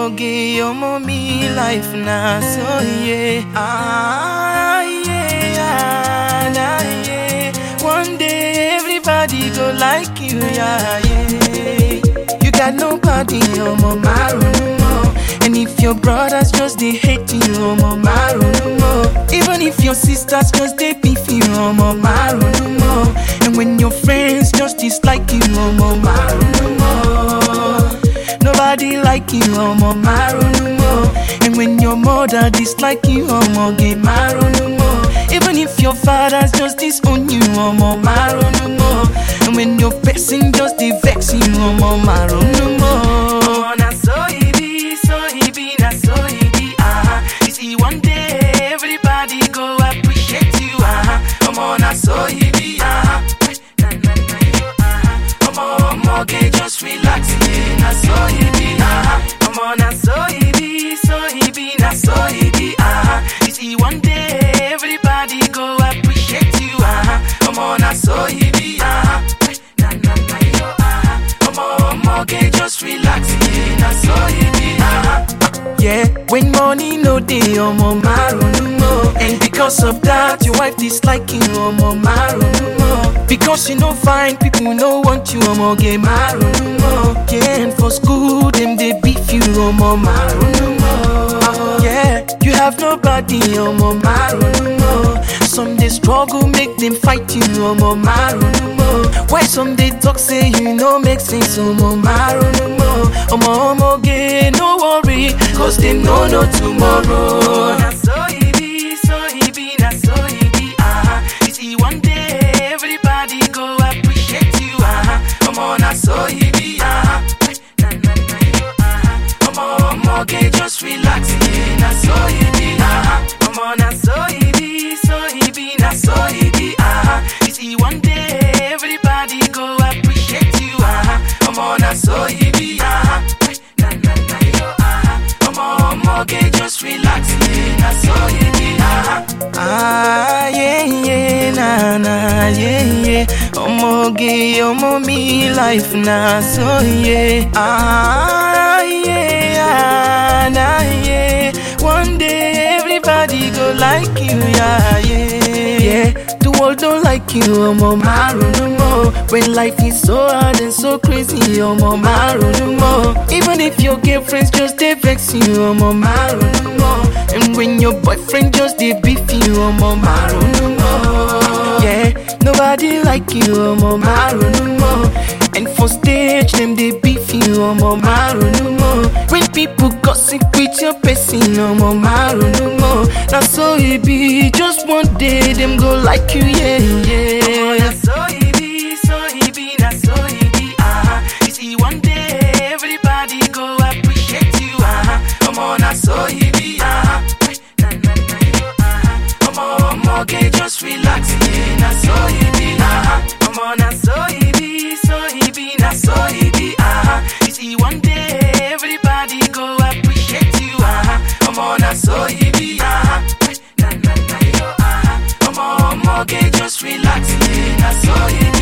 Omoge, omo me life na so yeah. Ah yeah, nah, yeah. One day everybody go like you, yeah, yeah. You got nobody, omo maru more. And if your brothers just they hate you, omo maru more. Even if your sisters just they beef you, omo maru more. And when your friends just dislike you, omo maru more. Nobody like you, omo maru more. And when your mother dislike you, omo get maru more. Even if your fathers just disown you, omo maru more. And when your person just dey vex you, omo maru more. Na so e be, so e be, na so e be, ah. You see, one day everybody go appreciate you, ah. Omo, na so e be, ah. Na, na, na, yo, ah. Omo, omo, okay, just relax, yeah. Na so e be, ah. Omo, na so e be, so e be, na so e be, ah. You see, one day everybody go appreciate you, ah. Omo, na so e be, ah. Na, na, na, yo, ah. Omo, omo, okay, just relax, yeah. Na so e be, ah. Yeah, when money no dey, omo marunu mo. And because of that, your wife dislike you, omo marunu mo. Because you no fine, people no want you, omo ge marunu mo. Yeah, and for school them dey beef you, omo marunu mo. Yeah, you have nobody, omo marunu mo. Some dey struggle, make them fight you, omo marunu mo. Why some dey talk say you no make sense, omo marunu mo. Omo omo ge no worry, cause them no know tomorrow. Na so e be, so e be, na so e be, ah. You see one day everybody go appreciate you, ah. Omo na so e be, ah. Na na na yo, ah. Omo omo ge just relax, yeah. Na so e be, ah. Omo na so e be, so e be, na so e be, ah. You see one day everybody go appreciate you, ah. Omo na so e be, ah. Na na na yo, ah. Omo omo ge just relax, yeah. Na so e be, ah. Ah yeah yeah na na yeah yeah. Omo ge omo me life na so yeah. Ah yeah na yeah. One day everybody go like you, yeah yeah yeah. The world don't like you, omo marunu mo. When life is so hard and so crazy, omo marunu mo. Even if your girlfriends just dey vex you, omo marunu mo. And when your boyfriend just dey beef you, omo marunu mo. Yeah, nobody like you, omo marunu mo. And for stage them dey beef you, omo marunu mo. When people gossip with your person, omo marunu mo. Na so e be, just one day them go like you, yeah yeah. Na so e be, so e be, na so e be, ah. You see one day everybody go appreciate you, ah. Omo na so e be, ah. Na na na yo, ah. Omo omo ge just relax, yeah. Na so e be, ah. Omo na so e be, so e be, na so e be, ah. You see one day everybody go appreciate you, ah. Omo na so e be, ah. Na na na yo, ah. Omo omo ge just relax, yeah. Na so e be.